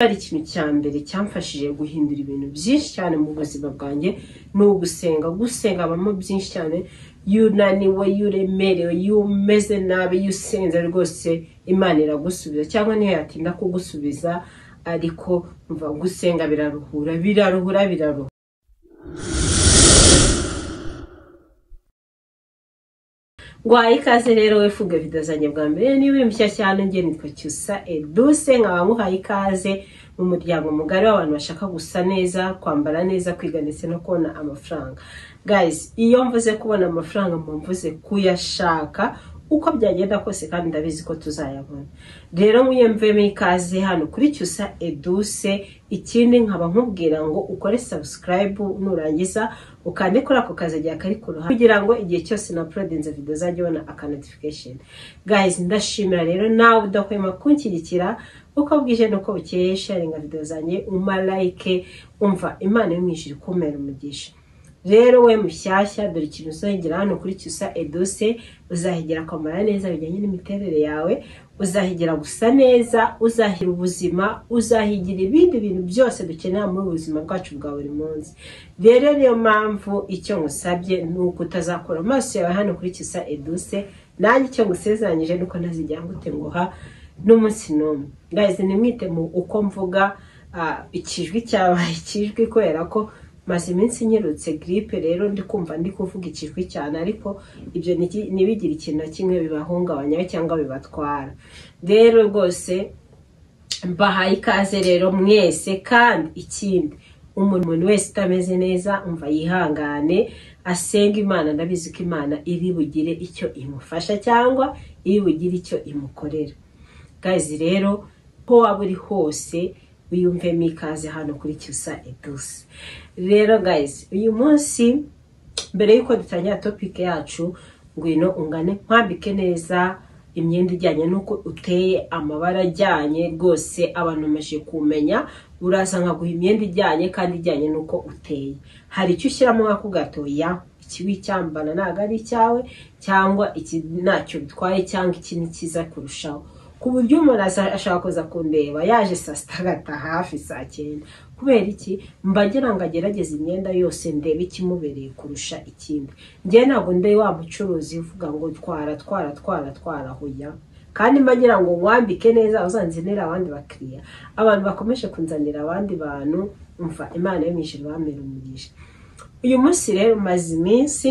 cyari ikintu cya mbere cyamfashije guhindura ibintu byinshi cyane mu buzima bwanjye ni ugusenga gusenga habamo byinshi cyane iyo unaniwe iyo uremerewe iyo umeze nabi iyo usenze rwose imana iragusubiza cyangwa ntiyatinda kugusubiza ariko umva gusenga biraruhura biraruhura biraruhura ngwaye ikaze rero wefuge video zanjye bwa mbere niba uri mushya cyane njye nitwa cyusa eduse nkaba nguhaye ikaze mu muryango mugari w'abantu bashaka gusa neza kwambara neza kwiga ndetse no kubona amafaranga guys iyo mvuze kubona amafaranga mba mvuze kuyashaka uko byagenda kose kandi ndabizi ko tuzayabona rero mwiyemvemo ikaze hano kuri cyusa eduse ikindi nkaba nkubwira ngo ukore sabusikarayibu nurangiza ukande kuri ako kazajya kari ku ruhande kugira ngo igihe cyose na porodinze video zajya ubona aka notification guys ndashimira rero nawe udahwema kunshyigikira uko bwije nuko bukeye sharinga video zanjye umalayike umva imana yo mu ijuru ikumera umugisha rero we mushyashya dore ikintu uzahegera hano kuri cyusa edose uzahegera kwambara neza bijyanye n'imiterere yawe uzahegera gusa neza uzahigira ubuzima uzahigira ibindi bintu byose dukenera muri ubu buzima bwacu bwa buri munsi rero niyo mpamvu icyo ngusabye ni uko utazakura amaso yawe hano kuri cyusa edose nanjye icyo ngusezeranyije nuko ntazijya ngute nguha n'umunsi n'umwe ngahize nimwite mu uko mvuga ah, ikijwi cyabaye ikijwi kubera ko maze iminsi nyirutse giripe rero ndi kumva ndi kuvuga ikijwi cyane ariko ibyo niki- ntibigire ikintu na kimwe bibahungabanya cyangwa bibatwara rero rwose mbahaye ikaze rero mwese kandi ikindi umuntu umuntu wese utameze neza umva yihangane asenga imana ndabizi ko imana iri bugire icyo imufasha cyangwa iri bugire icyo imukorera gazi rero ko waba uri hose wiyumvemo ikaze hano kuri cyusa eduse rero gazi uyu munsi mbere y'uko dutangira topike yacu ngwino ungane nkwambike neza imyenda ijyanye n'uko uteye amabara ajyanye rwose abantu bamaze kumenya uraza nkaguha imyenda ijyanye kandi ijyanye n'uko uteye hari icyo ushyiramo nk'ako gatoya iki wicyambana ntabwo ari icyawe cyangwa iki ntacyo bitwaye cyangwa iki ni cyiza kurushaho ku buryo umuntu aza- ashaka kuza kundeba yaje saa sita agataha hafi saa cyenda kubera iki mba ngira ngo agerageze imyenda yose ndebe ikimubereye kurusha ikindi njye ntabwo ndi wa mucuruzi uvuga ngo twara twara twara twara hoya kandi mba ngira ngo nkwambike neza uzanzanira abandi bakiriya abantu bakomeje kunzanira abandi bantu umva imana yo mu ijuru bamera umugisha uyu munsi rero maze iminsi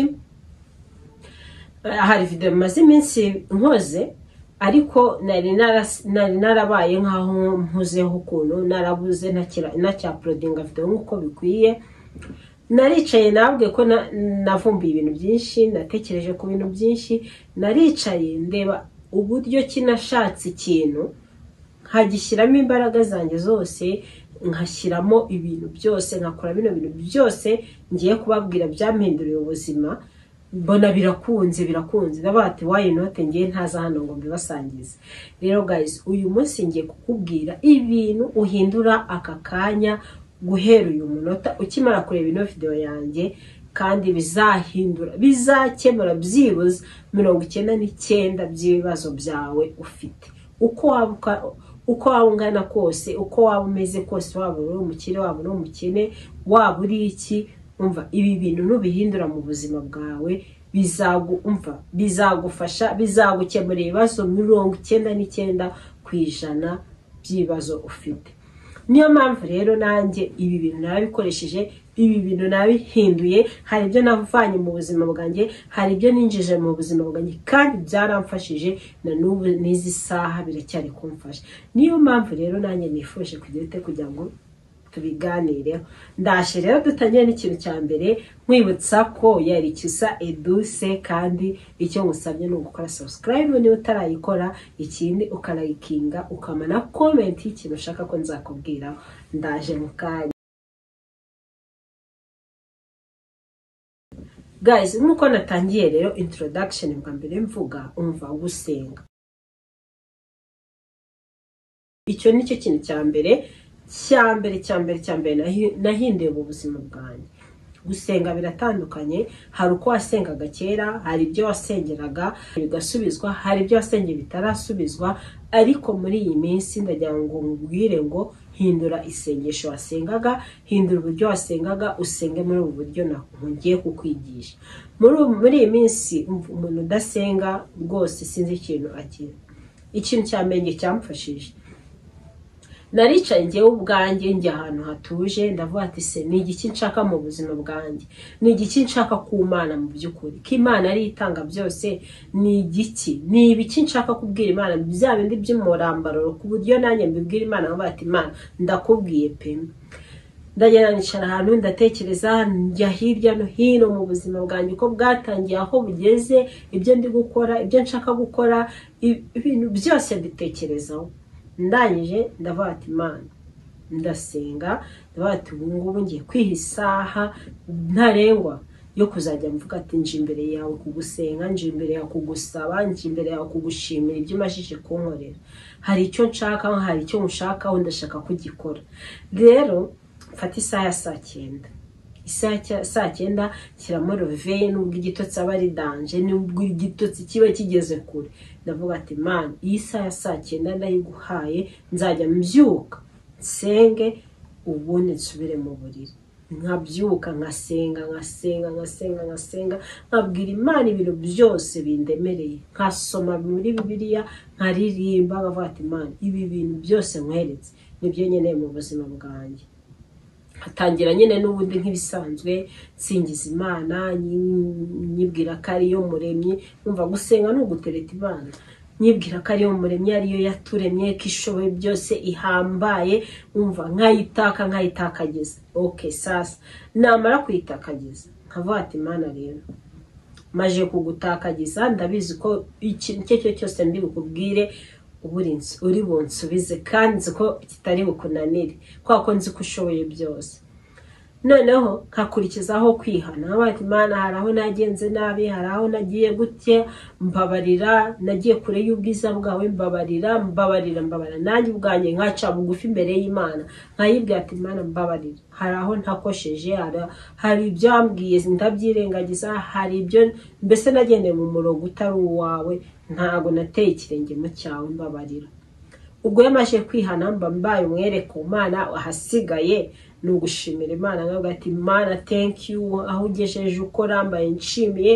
hari video maze iminsi nkoze ariko nari naras- nari narabaye nkaho mpuzeho ukuntu narabuze ntakira- ntacyaporodinga video nk'uko bikwiye naricaye nabwe ko na- navumbuye ibintu byinshi natekereje ku bintu byinshi naricaye ndeba uburyo ki nashatse ikintu nkagishyiramo imbaraga zanjye zose nkashyiramo ibintu byose nkakora bino bintu byose ngiye kubabwira byampinduriye ubuzima mbona birakunze birakunze ndavuga ati wayi note ngiye ntaza hano ngo mbibasangize rero guys uyu munsi ngiye kukubwira ibintu uhindura aka kanya guhera uyu munota ukimara kureba ino video yanjye kandi bizahindura bizakemura byibuze mirongo icyenda n'icyenda by'ibibazo byawe ufite uko waba uka- uko waba ungana kose uko waba umeze kose waba uri umukire waba uri umukene waba uri iki umva ibi bintu nubihindura mu buzima bwawe bizagu umva bizagufasha bizagukemura ibibazo mirongo icyenda n'icyenda ku ijana by'ibibazo ufite niyo mpamvu rero nanjye ibi bintu narabikoresheje ibi bintu nabihinduye hari ibyo navanye mu buzima bwanjye hari ibyo ninjije mu buzima bwanjye kandi byaramfashije na n'ubu n'izi saha biracyari kumfasha niyo mpamvu rero nanjye nifuje kugira ute kugira ngo tubiganireho ndashe rero dutangire n'ikintu cya mbere nkwibutsa ko yari cyusa eduse kandi icyo ngusabye ni ugukora subscribe niba utarayikora ikindi ukarayikinga ukamana komenti y'ikintu ushaka ko nzakubwira ndaje mu kanya guys nk'uko natangiye rero introduction bwa mbere mvuga umva gusenga icyo ni cyo kintu cya mbere cya mbere cya mbere cya mbere nahi- nahinduye mu buzima bwanjye gusenga biratandukanye hari uko wasengaga kera hari ibyo wasengeraga bigasubizwa hari ibyo wasengeye bitarasubizwa ariko muri iyi minsi ndagira ngo nkubwire ngo hindura isengesho wasengaga hindura uburyo wasengaga usenge muri ubu buryo ngiye kukwigisha muri ubu- muri iyi minsi umva umuntu udasenga rwose sinzi ikintu agira ikintu cya mbere cyamfashije naricaye ngewe ubwanjye njya ahantu hatuje ndavuga ati se ni igiki nshaka mu buzima bwanjye ni igiki nshaka ku mana mu by'ukuri ko imana ari yo itanga byose ni igiki ni ibiki nshaka kubwira imana bya bindi by'umurambararo ku buryo nanjye mbibwira imana nkavuga ati imana ndakubwiye pema ndagenda nicara ahantu ndatekereza njya hirya no hino mu buzima bwanjye uko bwatangiye aho bugeze ibyo ndi gukora ibyo nshaka gukora i- ibintu byose mbitekerezaho ndangije ndavuga ati imana ndasenga ndavuga ati ubu ngubu ngiye kwiha isaha ntarengwa yo kuzajya mvuga ati nje imbere yawe kugusenga nje imbere yawe kugusaba nje imbere yawe kugushimira ibyo umajije kunkorera hari icyo nshaka hari icyo nshakaho ndashaka kugikora rero mfata isaha ya saa cyenda isaha ya saa cyenda shyiramo reveye nubwo igitotsi aba ari danje nubwo igitotsi kiba kigeze kure ndavuga ati mani iyi saha ya saa cyenda ndayiguhaye nzajya mbyuka nsenge ubundi nsubire mu buriri nkabyuka nkasenga nkasenga nkasenga nkasenga nkabwira imana ibintu byose bindemereye nkasoma muri bibiliya nkaririmba nkavuga ati mani ibi bintu byose nkweretse nibyo nkeneye mu buzima bwanjye hatangira nyine n'ubundi nk'ibisanzwe nsingiza imana nyi- nyibwira ko ariyo muremyi numva gusenga ni ugutereta imana nyibwira ko ariyo muremyi ariyo yaturemye ko ishoboye byose ihambaye numva nkayitaka nkayitakagiza ok sasa namara kuyitakagiza nkavuga ati imana rero maje kugutakagiza ndabizi ko ikintu icyo ari cyo cyose ndi bukubwire uba uri nsu- uri bunsubize kandi nzi ko kitari bukunanire kubera ko nzi ko ushoboye byose noneho nkakurikizaho kwihana nkaba ati imana hari aho nagenze nabi hari aho nagiye gutya mbabarira nagiye kure y'ubwiza bwawe mbabarira mbabarira mbabarira nanjye ubwanjye nkaca bugufi imbere y'imana nkayibwira ati imana mbabarira hari aho ntakosheje hari- hari ibyo wambwiye ndabyirengagiza hari ibyo mbese nagendeye mu murongo utari uwawe ntago nateye ikirenge mu cyawe mbabarira ubwo yamaze kwihana mba mbaye umwere ku mana ahasigaye ni ugushimira imana nkavuga ati mana thank you aho ugejeje uko rambaye nshimiye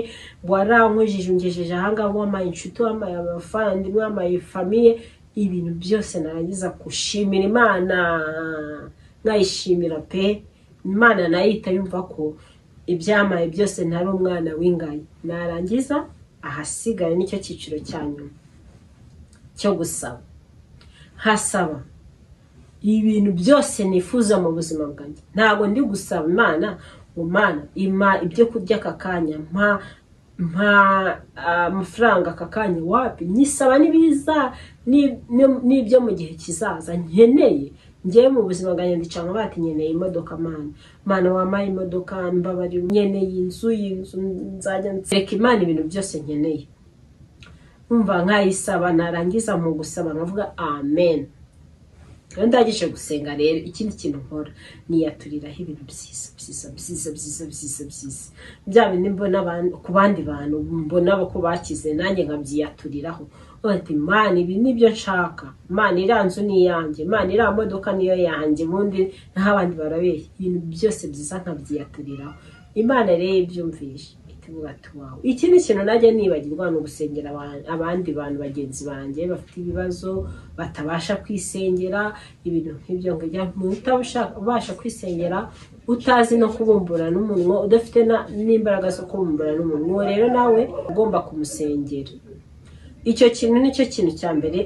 warankujije ungejeje ahangaha wamaye inshuti wamaye abavandimwe wamaye famiye ibintu byose narangiza gushimira imana nkayishimira pe imana nayita yumva ko ibyamaye byose ntari umwana w'ingayi narangiza ahasigaye nicyo cyiciro cya nyuma cyo gusaba nkasaba ibintu byose nifuza mu buzima bwanjye ntabwo ndi gusaba imana ngo mana impa ibyo kurya aka kanya mpa mpa ah, amafaranga aka kanya wapi nyisaba n'ibiza ni- ni- n'ibyo mu gihe kizaza nkeneye ngewe mu buzima bwanjye ndicanga bati nkeneye imodoka mana mana wampaye imodoka mbabarira nkeneye inzu iyi nzu nzajya nsereka imana ibintu byose nkeneye umva nkayisaba narangiza mu gusaba nkavuga amen rero ndangije gusenga rero ikindi kintu nkora niyaturiraho ibintu byiza byiza byiza byiza byiza byiza bya bindi mbona abantu- ku bandi bantu mbona ko bakize nanjye nkabyiyaturiraho Nkavuga ati imana ibi nibyo nshaka imana iriya nzu ni iyanjye imana iriya modoka niyo yanjye ubundi naho abandi barabeshya ibintu byose byiza nkabyiyaturiraho imana rero ibyumvishe itivuga ati wawe ikindi kintu najya nibagirwa ni ugusengera aba- abandi bantu bagenzi banjye bafite ibibazo batabasha kwisengera ibintu nk'ibyo ngibyo umuntu utabasha- ubasha kwisengera utazi no kubumbura n'umunwa udafite na- n'imbaraga zo kubumbura n'umunwa uwo rero nawe ugomba kumusengera icyo kintu nicyo kintu cya mbere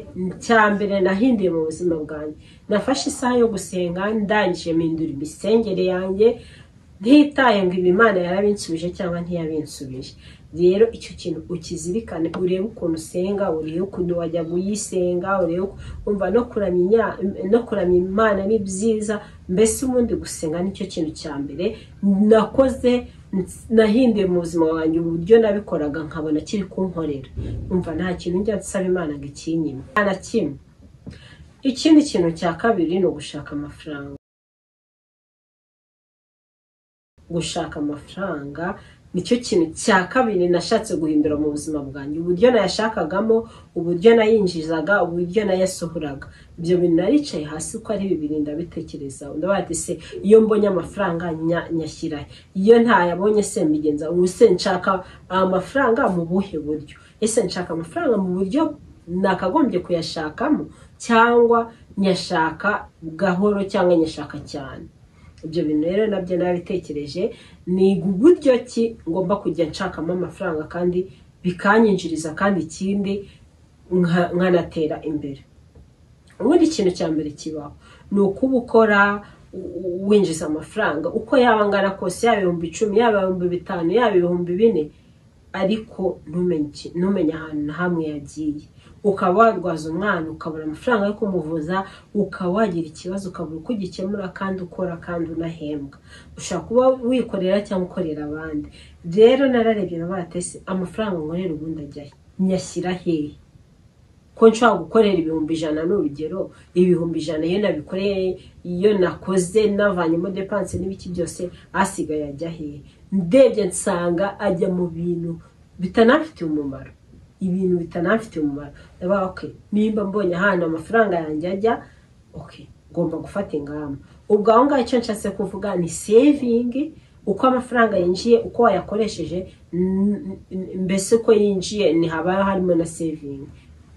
cya mbere nahinduye mu buzima bwanjye nafashe isaha yo gusenga ndangije mpindura imisengere yanjye ntitaye ngo ibi imana yarabinsubije cyangwa ntiyabinsubije rero icyo kintu ukizirikane urebe ukuntu usenga urebe ukuntu wajya kuyisenga urebe uku- umva no kuramya inya- no kuramya imana ni byiza mbese ubundi gusenga nicyo kintu cya mbere nakoze nahinduye mu buzima bwanjye uburyo nabikoraga nkabona kiri kunkorera umva nta kintu njya nsaba imana ngo ikinyime nta na kimwe ikindi kintu cya kabiri ni ugushaka amafaranga gushaka amafaranga nicyo kintu cya kabiri nashatse guhindura mu buzima bwanjye uburyo nayashakagamo uburyo nayinjizaga uburyo nayasohoraga ibyo bintu naricaye hasi uko ari bibiri ndabitekereza ndabaga ati se iyo mbonye amafaranga nya- nyashyira he? iyo ntayabonye se mbigenza ubu se nshaka amafaranga mu buhe buryo ese nshaka amafaranga mu buryo nakagombye kuyashakamo cyangwa nyashaka gahoro cyangwa nyashaka cyane ibyo bintu rero nabyo narabitekereje niga uburyo ki ngomba kujya nshakamo amafaranga kandi bikanyinjiriza kandi ikindi nka- nkanatera imbere ubundi ikintu cya mbere kibaho ni ukuba ukora u- u- winjiza amafaranga uko yaba angana kose yaba ibihumbi icumi yaba ibihumbi bitanu yaba ibihumbi bine ariko ntumenye iki- ntumenye ahantu na hamwe yagiye ukaba warwaza umwana ukabura amafaranga yo kumuvuza ukaba wagira ikibazo ukabura uko ugikemura kandi ukora kandi unahembwa ushobora kuba wikorera cyangwa ukorera abandi rero nararebye na batese amafaranga nkorera ubundi ajya he? nyashyira hehe ko nshobora gukorera ibihumbi ijana ni urugero ibihumbi ijana iyo nabikoreye iyo nakoze navanyemo depanse n'ibiki byose asigaye ajya hehe ndebye nsanga ajya mu bintu bitanafitiye umumaro ibintu bitanafitiye umumaro ndavuga okay nimba mbonye ahantu amafaranga yanjye ajya okay ngomba gufata ingamba ubwo aho ngaho icyo nshatse kuvuga ni sevingi uko amafaranga yinjiye uko wayakoresheje n- n- mbese uko yinjiye ni haba harimo na sevingi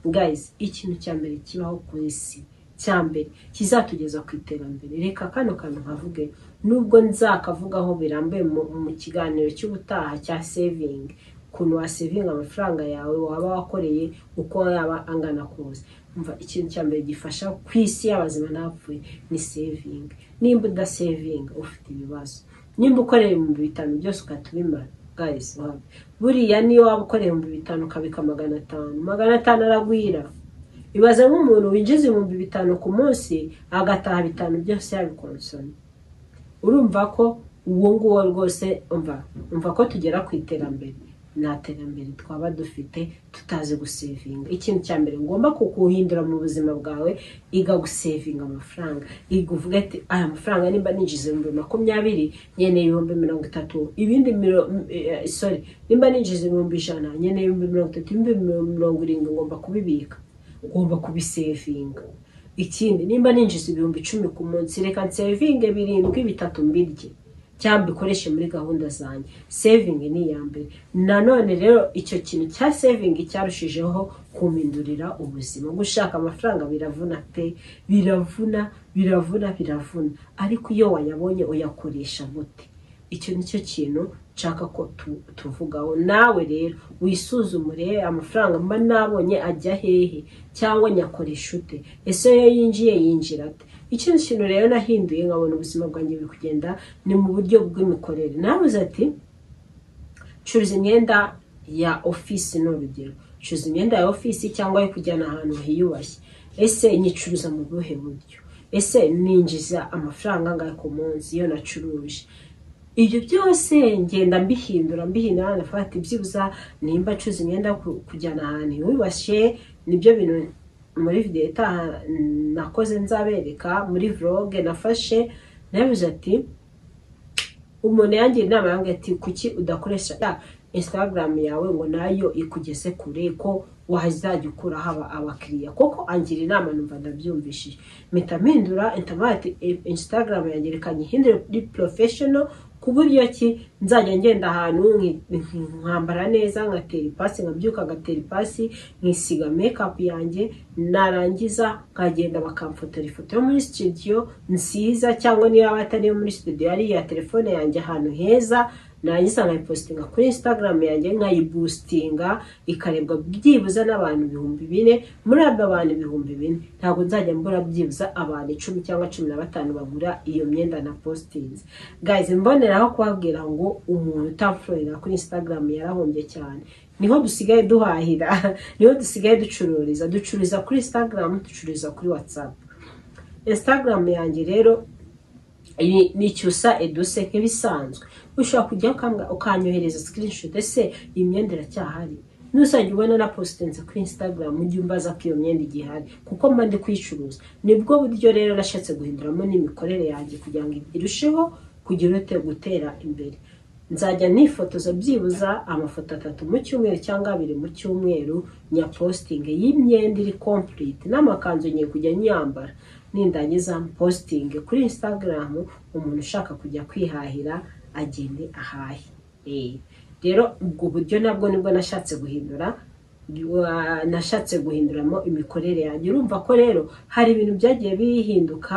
guys ikintu cya mbere kibaho ku isi cya mbere kizatugeza ku iterambere reka kano kantu nkavuge nubwo nzakavugaho birambuye mu mu kiganiro cy'ubutaha cya sevingi ukuntu wasevinga amafaranga yawe waba wakoreye uko yaba angana kose umva ikintu cya mbere gifasha ku isi y'abazima n'abapfuye ni sevingi nimba udasevinga ufite ibibazo nimba ukorera ibihumbi bitanu byose ugahita ubimara guys wabi. buriya niyo waba ukorera ibihumbi bitanu ukabika magana atanu magana atanu aragwira ibaze nk'umuntu winjiza ibihumbi bitanu ku munsi agataha bitanu byose yabikonsomye urumva ko uwo nguwo rwose umva umva ko tugera ku iterambere nta terambere twaba dufite tutazi gusevinga ikintu cya mbere ngomba kukuhindura mu buzima bwawe iga gusevinga amafaranga iga uvuga ati aya mafaranga nimba ninjiza ibihumbi makumyabiri nkeneye ibihumbi mirongo itatu ibindi miro- eh, sorry nimba ninjiza ibihumbi ijana nkeneye ibihumbi mirongo itatu ibihumbi mirongo irindwi ngomba kubibika ngomba kubisevinga ikindi nimba ninjiza ibihumbi icumi ku munsi reka nsevinge birindwi bitatu mbirye cyangwa mbikoreshe muri gahunda zanjye sevingi ni iya mbere nanone rero icyo kintu cya sevingi cyarushijeho kumindurira ubuzima gushaka amafaranga biravuna pe biravuna biravuna biravuna ariko iyo wayabonye uyakoresha gute icyo ni cyo kintu nshaka ko tu- tuvugaho nawe rero wisuzumure amafaranga mba nabonye ajya hehe cyangwa nyakoresha ute ese iyo yinjiye yinjira ate ikindi kintu rero nahinduye nkabona ubuzima bwanjye buri kugenda ni mu buryo bw'imikorere nabuze ati curuza imyenda ya ofisi ni urugero curuza imyenda ya ofisi cyangwa yo kujyana ahantu hiyubashye ese nyicuruza mu buhe buryo ese ninjiza amafaranga angahe ku munsi iyo nacuruje ibyo byose ngenda mbihindura mbihindura nafata ibyibuza nimba acuza imyenda ku- kujyana ahantu wibashe nibyo bintu muri videwo itaha nakoze nzabereka muri vloge nafashe nabivuze ati umuntu yangira inama yange ati kuki udakoresha ya instagram yawe ngo nayo ikugeze kure ko wazajya ukuraho aba- abakiriya kuko angira inama numva ndabyumvishije mpita mpindura internet instagram yanjye reka nyihindure kuri professional ku buryo ki nzajya ngenda ahantu nki- nki- nkambara neza ngatera ipasi nkabyuka ngatera ipasi nkisiga makeup yanjye narangiza nkagenda bakamfotora ifoto yo muri studio nziza cyangwa niyo yaba atari iyo muri studio ari iya telefone yanjye ahantu heza narangiza nkayipositinga kuri instagram yanjye nkayibustinga ikarebwa byibuze n'abantu ibihumbi bine muri abo bantu ibihumbi bine ntabwo nzajya mbura byibuze abantu icumi cyangwa cumi na batanu bagura iyo myenda na postinze guys mboneraho kubabwira ngo umuntu utamfurira kuri instagram yarahombye cyane niho dusigaye duhahira niho dusigaye ducururiza ducururiza kuri instagram ducururiza kuri whatsapp instagram yanjye rero ni ni icyusa eduse nk'ibisanzwe ushobora kujyaho ukambwa- ukanyohereza screenshot ese iyi myenda iracyahari nuzajya ubona na positense kuri instagram mu gihe umbaza ko iyo myenda igihari kuko mba ndi kuyicuruza nibwo buryo rero nashatse guhinduramo n'imikorere yanjye kugira ngo irusheho kugira ute gutera imbere nzajya nifotoza byibuze amafoto atatu mu cyumweru cyangwa abiri mu cyumweru nyapositingi y'imyenda iri kompurite n'amakanzu ngiye kujya nyambara nindangiza positingi kuri insitagaramu umuntu ushaka kujya kwihahira agende ahahe rero ubwo buryo nabwo nibwo nashatse guhindura wa- nashatse guhinduramo imikorere yanjye urumva ko rero hari ibintu byagiye bihinduka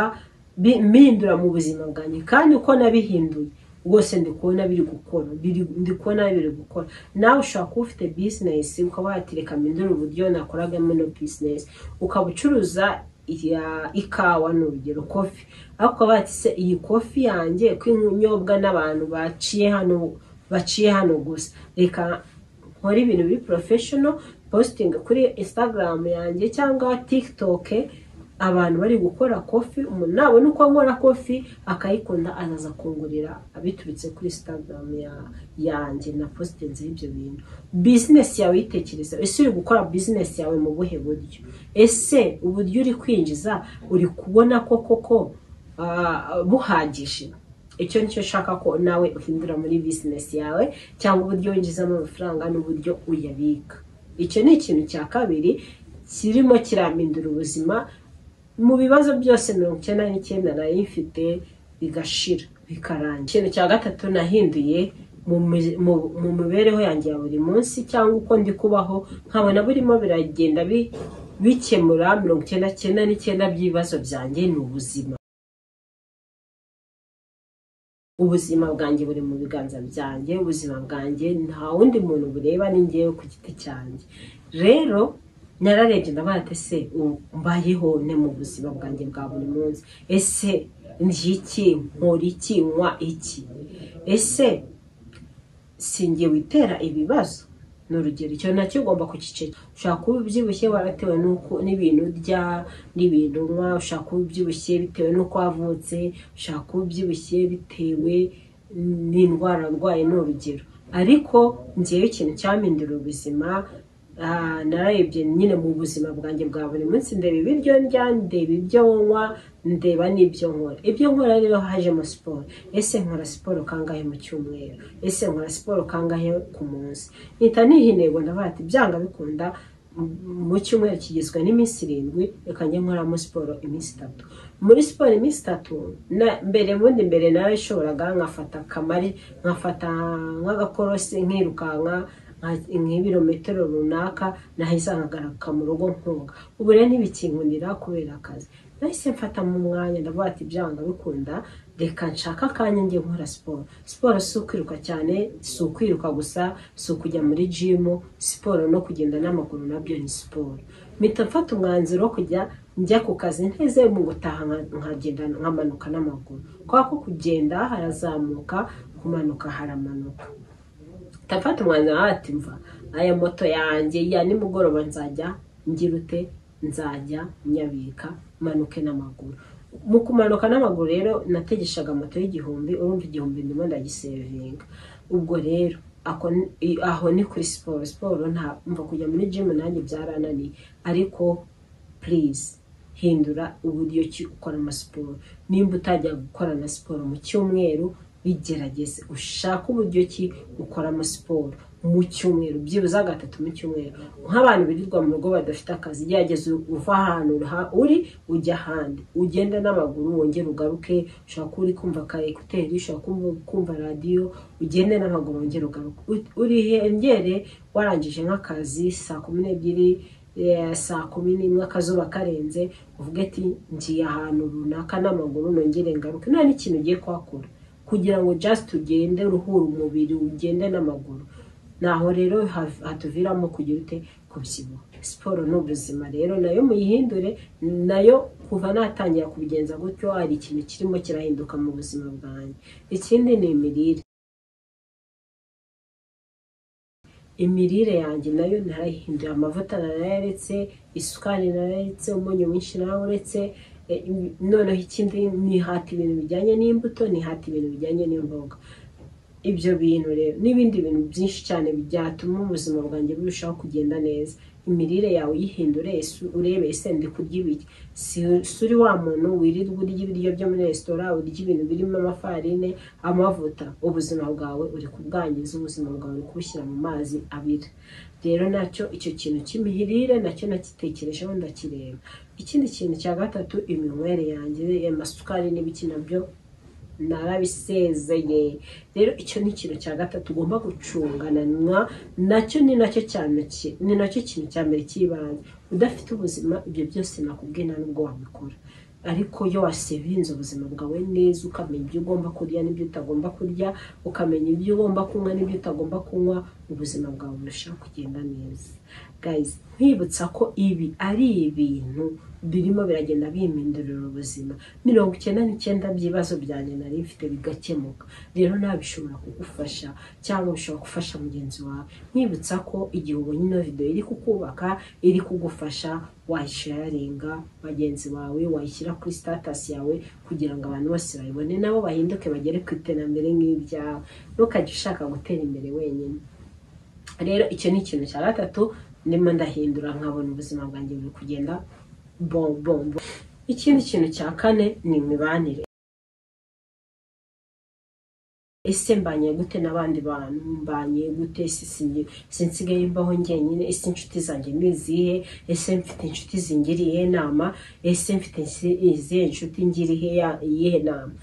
bi- mpindura mu buzima bwanjye kandi uko nabihinduye rwose ndi kubona biri gukora biri- ndi kubona biri gukora nawe ushobora kuba ufite bizinesi ukaba watereka mpindura uburyo nakoragamo ino bizinesi ukaba ucuruza iya- ikawa ni urugero kofi ariko ukaba wati se iyi kofi yanjye ko inyobwa n'abantu baciye hano baciye hano gusa reka nkora ibintu biri porofeshono positinga kuri instagram yanjye cyangwa tiktok abantu bari gukora kofi umuntu nabona uko nkora kofi akayikunda azaza kungurira biturutse kuri instagram ya- yanjye na positinze y'ibyo bintu bizinesi yawe yitekereza ese uri gukora bizinesi yawe mu buhe buryo ese uburyo uri kwinjiza uri kubona ko koko ah, buhagije icyo nicyo ushaka ko nawe uhindura muri bizinesi yawe cyangwa uburyo winjizamo amafaranga n'uburyo uyabika icyo ni ikintu cya kabiri kirimo kirambindura ubuzima mu bibazo byose mirongo icyenda n'icyenda nari mfite bigashira bikarangira ikintu cya gatatu nahinduye mu mi- mu- mu mibereho yanjye ya buri munsi cyangwa uko ndi kubaho nkabona burimo biragenda bi- bikemura mirongo icyenda cyenda n'icyenda by'ibibazo byanjye ni ubuzima ubuzima bwanjye buri mu biganza byanjye ubuzima bwanjye nta wundi muntu bureba ni njyewe ku giti cyanjye rero nararebye ndavuga ati ese ubu mbayeho ne mu buzima bwanjye bwa buri munsi ese ndya iki nkora iki nywa iki ese sinjye witera ibibazo ni urugero icyo nacyo ugomba kugiceka ushobora kuba ubyibushye waratewe n'uko n'ibintu urya n'ibintu unywa ushobora kuba ubyibushye bitewe n'uko wavutse ushobora kuba ubyibushye bitewe n'indwara urwaye ni urugero ariko ngewe ikintu cyampindura ubuzima ah, nararebye nyine mu buzima bwanjye bwa buri munsi ndeba ibiryo ndya ndeba ibyo nywa ndeba n'ibyo nkora ibyo nkora rero hajemo siporo ese nkora siporo kangahe mu cyumweru ese nkora siporo kangahe ku munsi mpita niha intego ndavuga ati byanga bikunda m- mu cyumweru kigizwe n'iminsi irindwi reka njye nkoramo siporo iminsi itatu muri siporo iminsi itatu na- mbere bundi mbere nawe ishoboraga nkafata kamari nkafata nk'agakorosi nkirukanka nka- nk'ibirometero runaka nahise nkagaruka mu rugo nkunga ubu rero ntibikinkundira kubera akazi nahise mfata mu mwanya ndavuga ati byanga bikunda reka nshaka akanya njye nkora siporo siporo si ukwiruka cyane si ukwiruka gusa si ukujya muri jimu siporo no kugenda n'amaguru nabyo ni siporo mpita mfata umwanzuro wo kujya njya ku kazi nteze mu gutaha nka- nkagenda nkamanuka n'amaguru kubera ko kugenda harazamuka kumanuka haramanuka ndafata umwanzuro ati mva aya moto yanjye ya nimugoroba nzajya ngirute nzajya nyabika manuke n'amaguru mu kumanuka n'amaguru rero nategeshaga moto y'igihumbi urumva igihumbi ndimo ndagisevinga ubwo rero ako ni- i- aho ni kuri siporo siporo nta mva kujya muri jimu nanjye byarananiye ariko purize hindura uburyo ki ukora amasiporo nimba utajya gukora na siporo mu cyumweru bigerageze ushake uburyo ki ukora amasiporo mu cyumweru byibuze gatatu mu cyumweru nk'abantu birirwa mu rugo badafite akazi gerageza uva ahantu ha- uri ujya ahandi ugenda n'amaguru wongere ugaruke ushobora kuba uri kumva ka ekuteri ushobora kuba uri kumva radiyo ugende n'amaguru wongere ugaruke U- urihengere warangije nk'akazi saa kumi n'ebyiri eh, saa kumi n'imwe akazuba karenze uvuge ati ngiye ahantu runaka n'amaguru nongere ngaruke nta n'ikintu ugiye kuhakora kugira ngo just ugende uruhura umubiri ugende n'amaguru naho rero hav- hatuviramo kugira ute kubyibuha siporo ni ubuzima rero nayo muyihindure nayo kuva natangira kubigenza gutyo hari ikintu kirimo kirahinduka mu buzima bwanjye ikindi ni imirire imirire yanjye nayo narayihindura amavuta narayaretse isukari narayaretse umunyu mwinshi narawuretse e, im- noneho ikindi nihata ibintu bijyanye n'imbuto nihata ibintu bijyanye n'imboga ibyo bintu rero n'ibindi bintu byinshi cyane byatuma ubuzima bwanjye burushaho kugenda neza imirire yawe uyihindure esu- urebe ese ndi kurya ibiki si si uri wa muntu wirirwa urya ibiryo byo muri resitora urya ibintu birimo amafarine amavuta ubuzima bwawe uri kubwangiza ubuzima bwawe uri kubushyira mu mazi abira rero nacyo icyo kintu cy'imirire nacyo nakitekerejeho ndakireba ikindi kintu cya gatatu iminywere yanjye amasukari n'ibiki nabyo narabisezeye rero icyo ni ikintu cya gatatu ugomba gucungananwa nacyo ni nacyo cyane ki- ni nacyo kintu cya mbere cy'ibanze udafite ubuzima ibyo byose nakubwiye nta nubwo wabikora ariko iyo wasevinze ubuzima bwawe neza ukamenya ibyo ugomba kurya n'ibyo utagomba kurya ukamenya ibyo ugomba kunywa n'ibyo utagomba kunywa ubuzima bwawe burushaho kugenda neza guys nkwibutsa ko ibi ari ibintu birimo biragenda bihindurira ubuzima mirongo icyenda n'icyenda by'ibibazo byanjye nari mfite bigakemuka rero nawe bishobora kugufasha cyangwa bishobora gufasha mugenzi wawe nkwibutsa ko igihe ubonye ino video iri kukubaka iri kugufasha wayisharinga bagenzi bawe wayishyira kuri status yawe kugira ngo abantu bose bayibone nabo bahinduke bagere ku iterambere nk'iryawe ntukajye ushaka gutera imbere wenyine rero icyo ni ikintu cya gatatu ndimo ndahindura nkabona ubuzima bwanjye buri kugenda bon bon bon. ikindi kintu cya kane ni imibanire ese mbanye gute n'abandi bantu mbanye gute ese singe- ese nsigaye mbaho njyenyine ese inshuti zanjye ni izihe ese mfite inshuti zingiriye inama ese mfite insi- izihe inshuti ngiriye ya- iyihe nama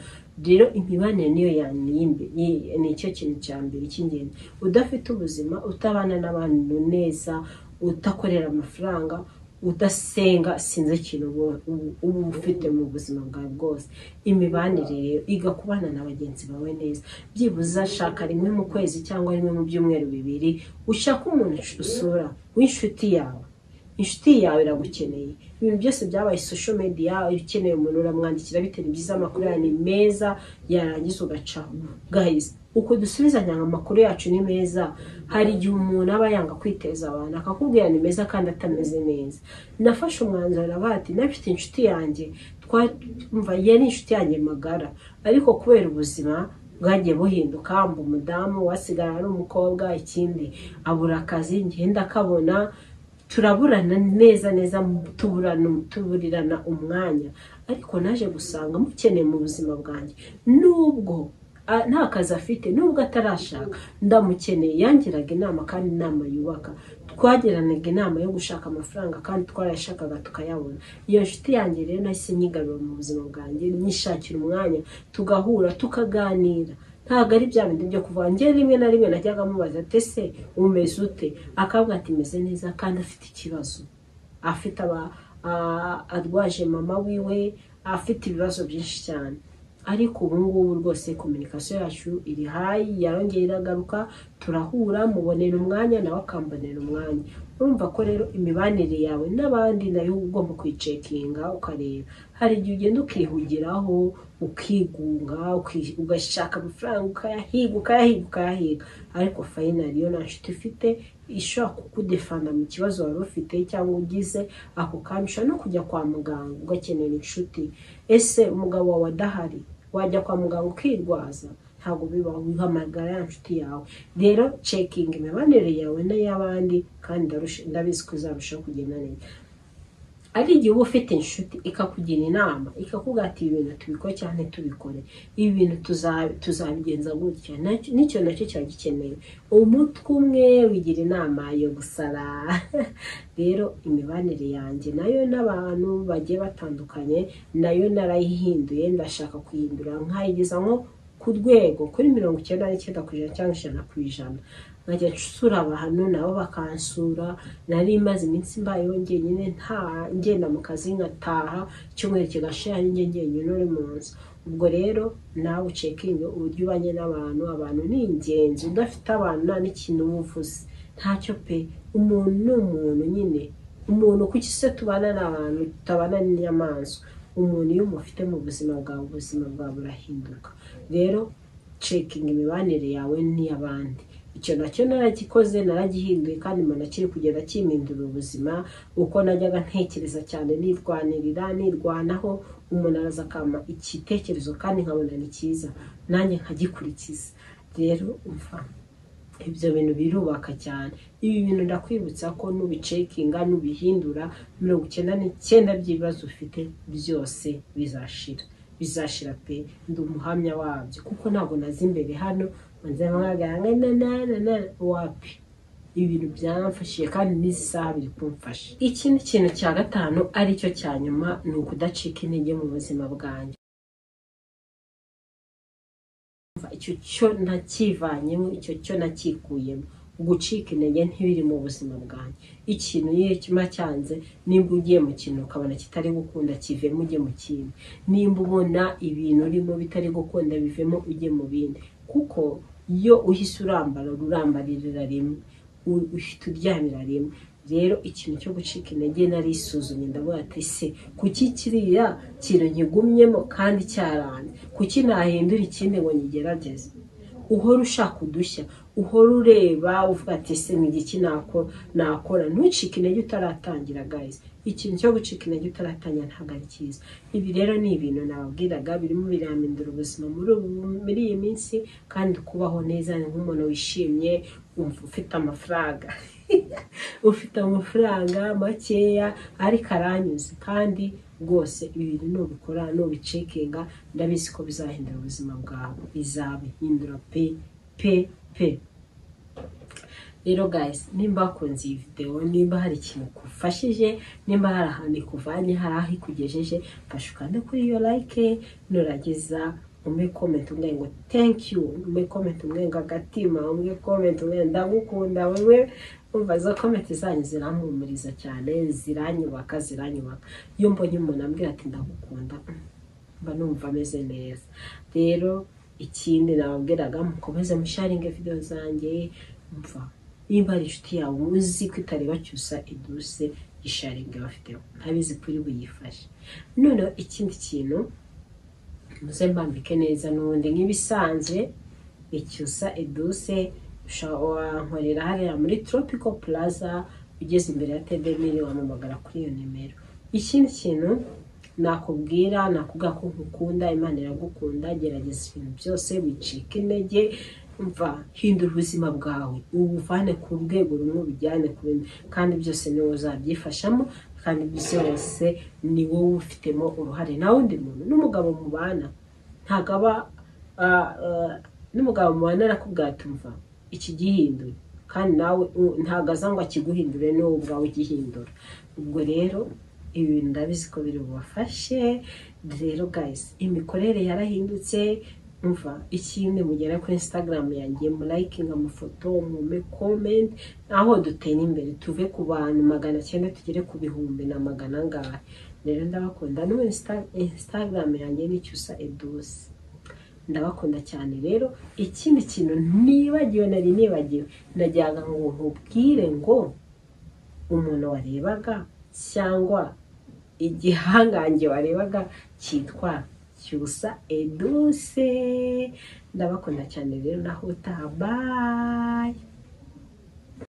rero imibanire niyo yani y'imbe- yi- ni icyo kintu cya mbere cy'ingenzi udafite ubuzima utabana n'abantu neza udakorera amafaranga udasenga sinzi ikintu uba- uba ufite mu buzima bwawe bwose imibanire rero iga kubana na bagenzi bawe neza byibuze shaka rimwe mu kwezi cyangwa rimwe mu byumweru bibiri ushaka umuntu usura w'inshuti yawe inshuti yawe iragukeneye ibintu byose byabaye social media ukeneye umuntu uramwandikira bitewe n'ibyiza amakuru yawe ni meza yarangiza ugacaho guys uko dusubizanya amakuru yacu ni meza hari igihe umuntu aba yanga kwiteza abantu akakubwira ni meza kandi atameze neza nafashe umwanzuro aravuga ati nafite inshuti yanjye twumva yari inshuti yanjye magara ariko kubera ubuzima bwagiye buhinduka mba umudamu wasigara ari umukobwa ikindi abura akazi ngenda akabona turaburana neza neza tuburana tuburirana umwanya ariko naje gusanga mukeneye mu buzima bwanjye nubwo a- nta kazi afite nubwo atarashaka ndamukeneye yangiraga inama kandi inama yubaka twagiranaga inama yo gushaka amafaranga kandi twarayashakaga tukayabona iyo nshuti yanjye rero nahise nyigarura mu buzima bwanjye nyishakira umwanya tugahura tukaganira ntabwo ari bya bindi byo kuvuga njye rimwe na rimwe najyaga amubaza ati ese umeze ute akavuga ati meze neza kandi afite ikibazo afite aba a- arwaje mama wiwe afite ibibazo byinshi cyane ariko ubu ngubu rwose kominikasiyo yacu iri hayi yarongera iragaruka turahura mubonera umwanya nawe akambonera umwanya urumva ko rero imibanire yawe n'abandi nayo uba ugomba kuyicekinga ukareba hari igihe ugenda ukihugiraho ukigunga uki- ugashaka amafaranga ukayahiga ukayahiga ukayahiga ariko fayinali iyo nta nshuti ufite ishobora kukudefanda mu kibazo wari ufite cyangwa ugize ako kanya ushobora no kujya kwa muganga ugakenera inshuti ese umugabo wawe adahari wajya kwa muganga ukirwaza ntabwo bibaho wihamagara ya nshuti yawe rero cekinga imibanire yawe n'iy'abandi kandi ndarusha- ndabizi ko izarushaho kugenda neza ari igihe uba ufite inshuti ikakugira inama ikakubwira ati ibi bintu tubikore cyane tubikore ibi bintu tuza- tuzabigenza gutya nacyo- nicyo nacyo cyari gikenewe umutwe umwe wigira inama yo gusara rero imibanire yanjye nayo n'abantu bagiye batandukanye nayo narayihinduye ndashaka kuyihindura nkayigeza nko ku rwego kuri mirongo icyenda n'icyenda ku ijana cyangwa ijana ku ijana nkajya nsura abantu nabo bakansura nari maze iminsi mbayeho njyenyine nta ngenda mu kazi nkataha icyumweru kigashira njye njyenyine uri mu nzu ubwo rero nawe ucekinge uburyo ubanye n'abantu abantu ni ingenzi udafite abantu nta n'ikintu uba uvuze ntacyo pe umuntu ni umuntu nyine umuntu kuki se tubana n'abantu tutabana n'inyamaswa umuntu iyo umufite mu buzima bwawe ubuzima bwawe burahinduka rero cekinga imibanire yawe n'iy'abandi icyo nacyo naragikoze naragihinduye kandi mbona kiri kugenda kimpindurira ubuzima uko najyaga ntekereza cyane nirwanirira nirwanaho umuntu araza akampa igitekerezo kandi nkabona ni cyiza nanjye nkagikurikiza rero umva ibyo bintu birubaka cyane ibi bintu ndakwibutsa ko nubicekinga nubihindura mirongo icyenda n'icyenda by'ibibazo ufite byose bizashira bizashira pe ndi umuhamya wabyo kuko ntabwo nazi imbere hano manze mwaganga na na na na wapi ibintu byaramfashije kandi n'isaha biri kumfasha ikindi kintu cya gatanu aricyo cya nyuma ni ukudacika intege mu buzima bwanjye icyo cyo nakivanyemo icyo cyo nakikuyemo gucika intege ntibiri mu buzima bwanjye ikintu iyo kiba cyanze nimba ugiye mu kintu ukabona kitari gukunda kivemo ujye mu kindi nimba ubona ibintu urimo bitari gukunda bivemo ujye mu bindi kuko iyo uhise urambara urambaririra rimwe uhita uryamira rimwe rero ikintu cyo gucika intege nari isuzumye ndavuga ati se kuki kiriya kintu nkigumyemo kandi cyaranye kuki nahindura ikindi ngo nyigerageze uhora ushaka udushya uhora ureba uvuga ati se ni igiki nakora ntucike intege utaratangira gayizi ikintu cyo gucika intege utaratangira ntabwo ari cyiza ibi rero ni ibintu nababwiraga birimo biramindura ubuzima muri iyi minsi kandi kubaho neza ni nk'umuntu wishimye ufite amafaranga ufite amafaranga makeya ariko aranyuze kandi rwose ibintu nubikora nubicekinga ndabizi ko bizahindura ubuzima bwawe bizabihindura pe pe pe rero guys nimba wakunze iyi videwo nimba hari ikintu kufashije nimba hari ahantu ikuvanye hari aho ikugejeje fashe ukande kuri iyo like nuragiza umwe comment umwe ngo thank you umwe comment umwe ngo agatima umwe comment umwe ndagukunda wewe umva izo komenti zanyu zirampumuriza cyane ziranyubaka ziranyubaka iyo mbonye umuntu ambwira ati ndagukunda mba numva ameze neza rero ikindi nababwiraga mukomeze musharinge videwo zanjye mva niba ari inshuti yawe uzi ko itareba cyusa iduse isharinge bafite ntabizi ko uri buyifashe noneho ikindi kintu muze mbambike neza n'ubundi nk'ibisanzwe icyusa iduse wankorera hariya muri tropical plaza ugeze imbere ya tedemiri wamamagara kuri iyo nimero ikindi kintu nakubwira nakubwira ko nkukunda imana iragukunda gerageza ibintu byose wicika intege mva hindura ubuzima bwawe ubuvane ku rwego rumwe ubijyane ku rundi kandi byose niwe uzabyifashamo kandi byose ni wowe ufitemo uruhare nta wundi muntu n'umugabo mubana ntabwo aba n'umugabo mubana arakubwira tumva iki gihinduye kandi nawe ntabwo aza ngo akiguhindure ni wowe ubwawe ugihindura ubwo rero ibi bintu ndabizi ko biri bubafashe rero guys imikorere yarahindutse mva ikindi mugera kuri instagram yanjye murayikinga amafoto mume komenti aho dutera imbere tuve ku bantu magana cyenda tugere ku bihumbi na magana angahe rero ndabakunda n'ubu instagram yanjye n'icyusa edose ndabakunda cyane rero ikindi kintu nibagiwe nari nibagiwe najyaga ngo nkubwire ngo umuntu warebaga cyangwa igihangange warebaga cyitwa cyusa eduse ndabakunda cyane rero naho utaha